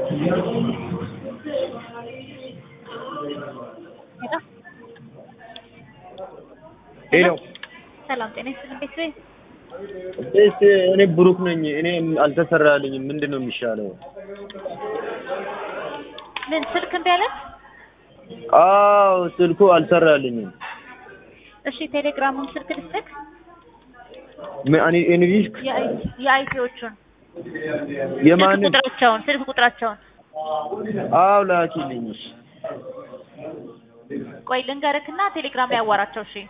ሄሎ ሰላም ጤና ይስጥልኝ ቤተሰብ እስ እኔ ብሩክ ነኝ። እኔ አልተሰራልኝም። ምንድን ነው የሚሻለው? ምን ስልክ እምቢ አለ? አዎ ስልኩ አልሰራልኝም። እሺ ቴሌግራሙን ስልክ ልስጥክ? ምን እኔ እንግሊዝ የአይቲዎቹን ስልክ የማንን? ቁጥራቸውን ስልክ ቁጥራቸውን አዎ ላኪልኝ። እሺ ቆይ ልንገርክና ቴሌግራም ላይ አዋራቸው። እሺ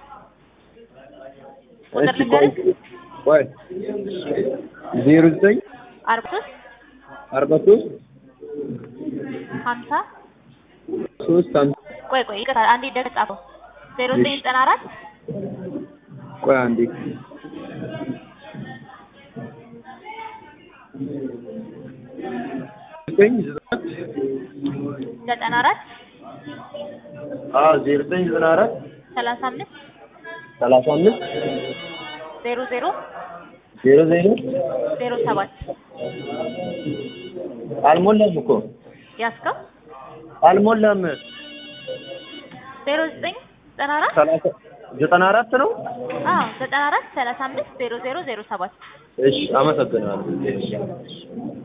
ቁጥር እሺ ቆይ ልንገርክ? ቆይ ዜሮ ዘጠኝ አርባ ሶስት አርባ ሶስት ሀምሳ ሶስት አምስት ቆይ ቆይ ይቅርታ አንዴ ደግ ጻፈው ዜሮ ዘጠኝ ዘጠና አራት ቆይ አንዴ ዘጠኝ ዘጠና አራት አዎ ዜሮ ዘጠኝ ዘጠና አራት ሰላሳ አምስት ሰላሳ አምስት ዜሮ ዜሮ ዜሮ ዜሮ ዜሮ ሰባት አልሞላም እኮ ያስከው አልሞላም። ዜሮ ዘጠኝ ዘጠና አራት ሰላሳ ዘጠና አራት ነው። አዎ ዘጠና አራት ሰላሳ አምስት ዜሮ ዜሮ ዜሮ ሰባት እሺ አመሰግናለሁ።